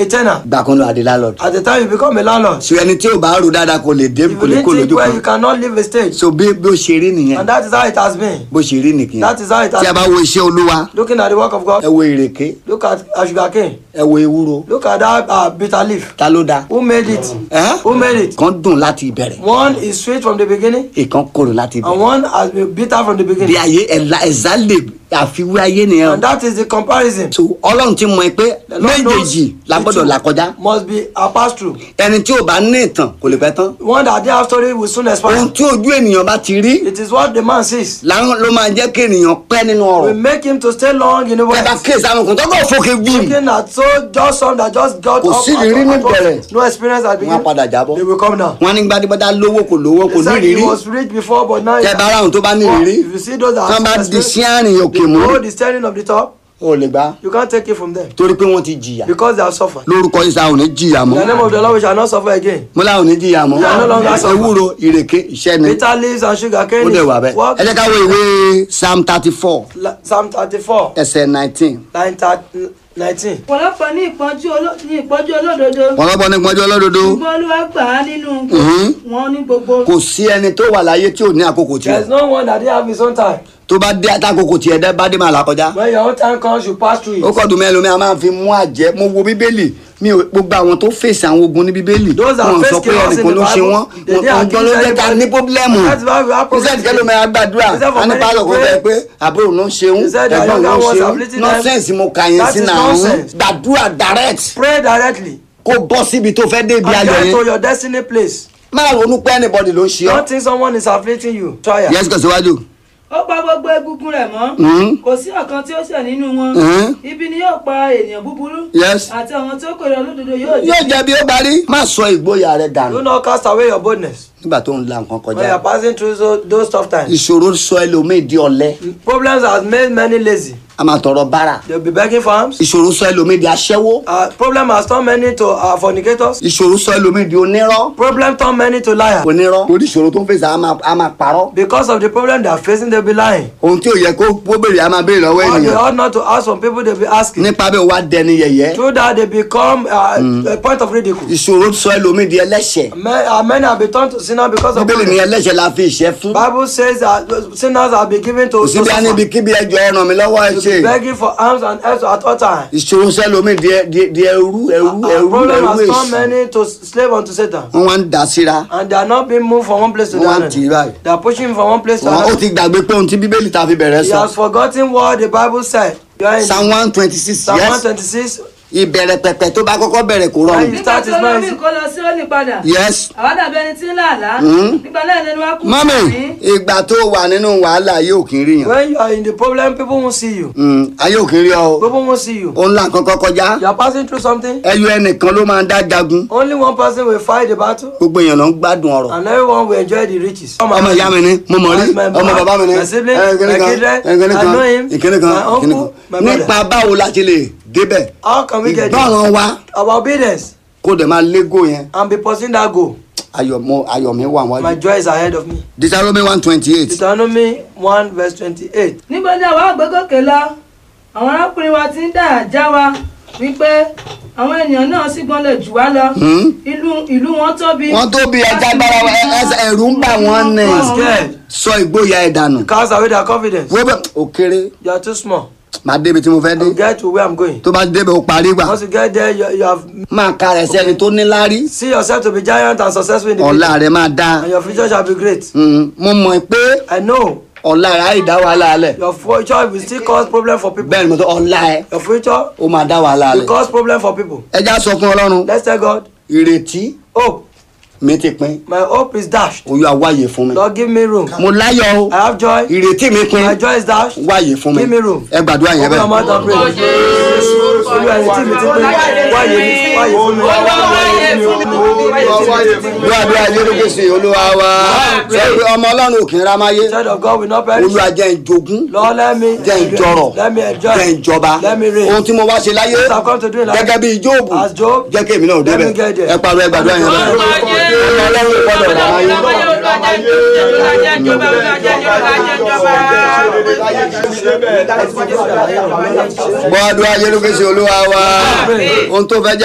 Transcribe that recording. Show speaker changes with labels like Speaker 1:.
Speaker 1: tenant.
Speaker 2: gbà kan lọ àdé landlord.
Speaker 1: At the time you become a landlord,
Speaker 2: so ẹni tí ò bá rò dáadáa kò lè dé
Speaker 1: if
Speaker 2: kò
Speaker 1: you
Speaker 2: lè
Speaker 1: didn't
Speaker 2: kó
Speaker 1: think
Speaker 2: lójú
Speaker 1: well,
Speaker 2: kan
Speaker 1: you cannot leave a stage.
Speaker 2: so bí bí ó ṣe rí nìyẹn
Speaker 1: And that is how it has been.
Speaker 2: bó ṣe rí nìyẹn
Speaker 1: That is how it
Speaker 2: tí a
Speaker 1: has
Speaker 2: bá
Speaker 1: been.
Speaker 2: wo iṣẹ́ olúwa
Speaker 1: Looking at the work of
Speaker 2: ẹ
Speaker 1: God,
Speaker 2: wo ìrèké
Speaker 1: look at a sugar cane.
Speaker 2: ẹ wo ewúro
Speaker 1: Look at that uh, bitter leaf.
Speaker 2: ta ló da
Speaker 1: Who made it?
Speaker 2: ẹ
Speaker 1: Who made it?
Speaker 2: kan dùn láti ìbẹ̀rẹ̀
Speaker 1: One is sweet from the beginning,
Speaker 2: ìkan korò láti
Speaker 1: and
Speaker 2: ìbẹ̀rẹ̀
Speaker 1: one has been bitter from the
Speaker 2: bí
Speaker 1: beginning.
Speaker 2: ayé ẹ̀la ẹ̀zá lè àfiwé ayé nìyẹn
Speaker 1: And that is the comparison.
Speaker 2: so ọlọ́run ti mọ̀ ẹ́ pé
Speaker 1: The Lord knows
Speaker 2: méjèèjì la
Speaker 1: the
Speaker 2: gbọ́dọ̀
Speaker 1: two
Speaker 2: là kọjá
Speaker 1: Must be a pass through.
Speaker 2: ẹni tí ò bá ní ìtàn kò lè pẹ́ tán
Speaker 1: One that they have story will soon expire.
Speaker 2: ohun tí ojú ènìyàn bá ti rí
Speaker 1: It is what the man sees.
Speaker 2: làwọn ló máa jẹ́ kí ènìyàn pẹ́ nínú
Speaker 1: We
Speaker 2: ọ̀rọ̀
Speaker 1: make him to stay long in the
Speaker 2: ẹ bá
Speaker 1: west.
Speaker 2: kéèsì àwọn kan tó kọ̀ fòkè gbìm
Speaker 1: Looking at so just some that just got
Speaker 2: Kò
Speaker 1: up
Speaker 2: sí ìrírí
Speaker 1: at-
Speaker 2: ní
Speaker 1: at
Speaker 2: ìbẹ̀rẹ̀.
Speaker 1: once. no experience at the
Speaker 2: wọn á padà
Speaker 1: beginning.
Speaker 2: jábọ́
Speaker 1: They will come down.
Speaker 2: wọn ní gbadébọ́dá lówó kò lówó kò
Speaker 1: He
Speaker 2: ní
Speaker 1: said he
Speaker 2: ìrírí
Speaker 1: was rich before, but now he
Speaker 2: tẹ bá ráhùn tó bá ní ìrírí
Speaker 1: If you see those that
Speaker 2: tán bá
Speaker 1: have
Speaker 2: di sí
Speaker 1: experience,
Speaker 2: àárín òkè mú
Speaker 1: hold the standing of the top,
Speaker 2: o lè gbá
Speaker 1: you can't take it from them
Speaker 2: torí pé wọ́n ti jìyà
Speaker 1: because they have suffered.
Speaker 2: lórúkọ isa ò ní jìyà
Speaker 1: In
Speaker 2: mọ́
Speaker 1: the name of the Lord, we shall not suffer again.
Speaker 2: mo láwọn ò ní jìyà mọ́
Speaker 1: We are no longer suffering.
Speaker 2: ewúro ìrèké iṣẹ́ ni
Speaker 1: Bitter leaves and sugar
Speaker 2: ó
Speaker 1: cane
Speaker 2: dẹ̀
Speaker 1: is
Speaker 2: wà bẹ́ẹ̀
Speaker 1: what?
Speaker 2: ẹ jẹ́ ká wo ìwé psalm thirty four
Speaker 1: La- Psalm 34,
Speaker 2: ẹsẹ̀ nineteen
Speaker 1: line thir- 19.
Speaker 3: ọ̀pọ̀lọpọ̀ ní ìpọ́njú oló- ní ìpọ́njú olódodo
Speaker 2: ọlọ́bọ ní pọ́njọ́ ọlọ́dodo
Speaker 3: ṣùgbọ́n olúwa gbà á nínú
Speaker 2: Mhm.
Speaker 3: wọn ní gbogbo.
Speaker 2: kò sí ẹni tó wà láyé tí ò ní àkókò
Speaker 1: There is
Speaker 2: tiẹ̀
Speaker 1: no one that didn't have his own time.
Speaker 2: tó bá dé àtàkókò tiẹ̀ dẹ́ bá dé máa là kọjá
Speaker 1: When your own time comes, you pass through
Speaker 2: ó
Speaker 1: it.
Speaker 2: kọ́ dùn mẹ́rin lómi a máa fi mú àjẹ́ mo wo bíbélì mi ò gbogbo àwọn tó fèsì àwọn ogun ní bíbélì
Speaker 1: Those that
Speaker 2: wọn
Speaker 1: face
Speaker 2: sọ pé
Speaker 1: chaos in
Speaker 2: ẹnìkan
Speaker 1: the
Speaker 2: ló ṣe
Speaker 1: Bible,
Speaker 2: wọn
Speaker 1: they
Speaker 2: wọn
Speaker 1: didn't
Speaker 2: kan ló
Speaker 1: accuse
Speaker 2: jẹ́ ká
Speaker 1: anybody.
Speaker 2: ní pọ́blẹ́mù
Speaker 1: That's why we have
Speaker 2: iṣẹ́
Speaker 1: problems.
Speaker 2: ìdíkẹ́ ló máa gbàdúrà
Speaker 1: He said for
Speaker 2: a ní
Speaker 1: many
Speaker 2: pásọ̀ kó
Speaker 1: to
Speaker 2: bẹ́ẹ̀
Speaker 1: pray.
Speaker 2: pé àbúrò ló ń ṣeun
Speaker 1: He said the
Speaker 2: ẹ̀gbọ́n ló
Speaker 1: younger
Speaker 2: ń
Speaker 1: ones are
Speaker 2: ṣeun
Speaker 1: bleating them.
Speaker 2: nọ́sẹ̀nsì mo kà yín
Speaker 1: That
Speaker 2: sí
Speaker 1: is
Speaker 2: náà
Speaker 1: nonsense.
Speaker 2: gbàdúrà direct
Speaker 1: Pray directly
Speaker 2: kó bọ́ síbi tó fẹ́ dé ibi
Speaker 1: and
Speaker 2: ayọ̀
Speaker 1: get to
Speaker 2: yẹn
Speaker 1: your destiny place.
Speaker 2: máa ronú pé anybody ló ń ṣe ọ́
Speaker 1: Don't think someone is afflicting you. Try it.
Speaker 2: yẹ́sì kò síwájú
Speaker 3: ó pa gbogbo egungun rẹ̀ mọ́
Speaker 2: Mhm.
Speaker 3: kò sí ọ̀kan tí ó ṣẹ̀ nínú wọn
Speaker 2: Mhm.
Speaker 3: ibi ni yóò pa ènìyàn búburú
Speaker 2: Yes.
Speaker 3: àti àwọn tí ó kórè olódodo yóò
Speaker 2: yóò jẹ́ bí ó parí má sọ ìgboyà rẹ
Speaker 1: Do
Speaker 2: dànù
Speaker 1: not cast away your boldness
Speaker 2: nígbà tó ń la nǹkan
Speaker 1: when you
Speaker 2: kọjá
Speaker 1: are passing through so, those tough times.
Speaker 2: ìṣòro sọ ẹlòmíì di ọ̀lẹ
Speaker 1: Problems has made many lazy.
Speaker 2: a máa tọrọ bára
Speaker 1: They'll be begging for alms.
Speaker 2: ìṣòro sọ ẹlòmíì di aṣẹ́wó
Speaker 1: Uh, problem has turned many to uh, fornicators.
Speaker 2: ìṣòro sọ ẹlòmíì di onírọ́
Speaker 1: Problem turned many to liars.
Speaker 2: onírọ́ torí ìṣòro tó ń fèsì a máa- a máa parọ́
Speaker 1: Because of the problem they are facing, they'll be lying.
Speaker 2: ohun tí ò yẹ kó kó béèrè a máa béèrè lọ́wọ́
Speaker 1: Or they
Speaker 2: ènìyàn
Speaker 1: ought not to ask from people, they'll be asking.
Speaker 2: nípa bẹ́ẹ̀ wá dẹni yẹ̀yẹ́
Speaker 1: Through that, they become uh, a point of ridicule.
Speaker 2: ìṣòro sọ ẹlòmíì di ẹlẹ́ṣẹ̀
Speaker 1: Ma- uh, many have been turned to sinners because of
Speaker 2: bíbélì ní
Speaker 1: problem.
Speaker 2: ẹlẹ́ṣẹ̀ la fi ìṣẹ́ fún
Speaker 1: Bible says that sinners have been given to,
Speaker 2: kò
Speaker 1: to
Speaker 2: síbi á níbi
Speaker 1: suffer.
Speaker 2: kíbi ẹjọ́ ẹ ràn mí lọ́wọ́ ẹ
Speaker 1: To
Speaker 2: ṣe
Speaker 1: be begging for alms and help at all times.
Speaker 2: ìṣòro sọ ẹlòmíì di ẹ- di- di ẹrú ẹrú
Speaker 1: And
Speaker 2: ẹrú
Speaker 1: problem
Speaker 2: ẹrú
Speaker 1: has turned
Speaker 2: èṣù
Speaker 1: many to slave unto Satan.
Speaker 2: wọ́n wá ń dà síra
Speaker 1: And they are not being moved from one place to the
Speaker 2: wọ́n wá ń
Speaker 1: other.
Speaker 2: tì í báyìí
Speaker 1: They are pushing from one place to
Speaker 2: wọ́n ó
Speaker 1: another.
Speaker 2: ti gbàgbé pé ohun tí bíbélì ta fi bẹ̀rẹ̀
Speaker 1: He
Speaker 2: sọ
Speaker 1: has forgotten what the Bible said. You are in
Speaker 2: psalm one twenty six
Speaker 1: Psalm
Speaker 2: yes
Speaker 1: 126.
Speaker 2: ìbẹ̀rẹ̀ pẹ̀pẹ̀ tó bá kọ́kọ́ bẹ̀rẹ̀ kò
Speaker 1: When
Speaker 2: rọrùn
Speaker 1: you
Speaker 3: nígbà
Speaker 1: start
Speaker 3: tí
Speaker 1: is
Speaker 3: olómi
Speaker 1: nice.
Speaker 3: kó lọ sí òní padà
Speaker 2: yes
Speaker 3: àwa dàbí ẹni tí ń là àlá
Speaker 2: Mhm.
Speaker 3: nígbà náà lẹnu wa kú
Speaker 2: mọ́mì
Speaker 3: sí
Speaker 2: ìgbà tó wà nínú wàhálà ayé ò kì í rí yàn
Speaker 1: When you are in the problem, people won't see you.
Speaker 2: Mm, ayé ò kì í rí ọ o
Speaker 1: People won't see you.
Speaker 2: òun là kọ́kọ́ kọjá
Speaker 1: You are passing through something.
Speaker 2: ẹyọ ẹnìkan ló máa ń dá jagun
Speaker 1: Only one person will fight the battle,
Speaker 2: gbogbo èèyàn ló ń gbádùn ọ̀rọ̀
Speaker 1: and everyone will enjoy the riches.
Speaker 2: ọmọ ìyá mi ni mo mọ̀ rí
Speaker 1: That's my
Speaker 2: ọmọ
Speaker 1: brother,
Speaker 2: bàbá mi ni
Speaker 1: my sibling,
Speaker 2: ẹ, kíní
Speaker 1: my
Speaker 2: kan,
Speaker 1: kindred,
Speaker 2: ẹ, kíní
Speaker 1: I
Speaker 2: kan,
Speaker 1: know him,
Speaker 2: ìkíní kan,
Speaker 1: my uncle,
Speaker 2: ìkíní kan.
Speaker 1: my brother.
Speaker 2: nípa báwo la ti lè débẹ̀
Speaker 1: How can we get there?
Speaker 2: ìgbọràn wa
Speaker 1: Our obedience
Speaker 2: kó dẹ̀ máa légò yẹn
Speaker 1: and be pursuing that goal.
Speaker 2: ayọ̀ mo ayọ̀ mi wà
Speaker 1: My
Speaker 2: wájú
Speaker 1: joy is ahead of me.
Speaker 2: Deuteronomy one twenty eight
Speaker 1: Deuteronomy 1 verse 28.
Speaker 3: níbo ni àwa àgbégòkè lọ àwọn arákùnrin wa ti ń dà já wa wípé àwọn ènìyàn náà sì gbọ́n lè jù wá lọ ìlú ìlú wọn tóbi
Speaker 2: wọ́n tó bí ẹja gbára wa, ẹ- ẹsẹ̀ ẹ̀rù ń bà wọ́n ní
Speaker 1: You are scared.
Speaker 2: sọ ìgboyà ẹ̀ dànù
Speaker 1: Cast away their confidence.
Speaker 2: wọ́n bẹ̀ ó kéré
Speaker 1: You are too small.
Speaker 2: máa débi tí mo fẹ́ dé
Speaker 1: You get to where I'm going.
Speaker 2: tó bá débẹ̀ ó parí gbà
Speaker 1: Once you get there, you, you have
Speaker 2: máa ka rẹ̀ sẹ́ni tó níláárí
Speaker 1: see yourself to be giant and successful in the
Speaker 2: ọ̀la
Speaker 1: future.
Speaker 2: rẹ̀ máa dáa
Speaker 1: And your future shall be great.
Speaker 2: Mm, mo mọ̀ pé
Speaker 1: I know
Speaker 2: ọ̀la rẹ̀ á ì dá wàhálà alẹ̀
Speaker 1: your future will still cause problem for people.
Speaker 2: bẹ́ẹ̀ ni mo sọ ọ̀la ẹ̀
Speaker 1: Your future
Speaker 2: ó máa dá wàhálà
Speaker 1: will
Speaker 2: alẹ̀
Speaker 1: cause problem for people.
Speaker 2: ẹja sọ fún ọlọ́run
Speaker 1: Let's tell God,
Speaker 2: ìrètí
Speaker 1: hope.
Speaker 2: mi ti pin
Speaker 1: My hope is dashed.
Speaker 2: oyún àwáyé fún mi
Speaker 1: Lord, give me room.
Speaker 2: mo láyọ̀ o
Speaker 1: I have joy.
Speaker 2: ìrètí mi pin
Speaker 1: My joy is dashed.
Speaker 2: wáyé fún mi
Speaker 1: Give me room.
Speaker 2: ẹ gbàdúrà yẹn
Speaker 1: Open your
Speaker 2: bẹ́ẹ̀.
Speaker 1: mouth and pray. Olúwa ẹni tí mi ti pé wáyé mi wáyé fún mi.
Speaker 2: gbàdúrà jérúkèsì olúwa wa sọ pé ọmọ ọlọ́run òkè ramáyé
Speaker 1: Child of God will not perish.
Speaker 2: olúwa jẹ́ ìjogún
Speaker 1: Lord, let me
Speaker 2: jẹ́ ìjọrọ̀
Speaker 1: let me enjoy.
Speaker 2: jẹ́ ìjọba
Speaker 1: Let me reign.
Speaker 2: ohun tí mo wá ṣe láyé
Speaker 1: What I've come to do in life.
Speaker 2: gẹ́gẹ́ bí jóòbù
Speaker 1: As Job,
Speaker 2: jẹ́ kí èmi náà
Speaker 1: let
Speaker 2: débẹ̀
Speaker 1: me get there.
Speaker 2: ẹ pariwo ẹ gbàdúrà yẹn bẹ́ẹ̀. ọmọ ọlọ́run gbọ́dọ̀ ramáyé gbọ́dọ̀ jérúkèsì olúwa wa ohun tó fẹ́ jẹ́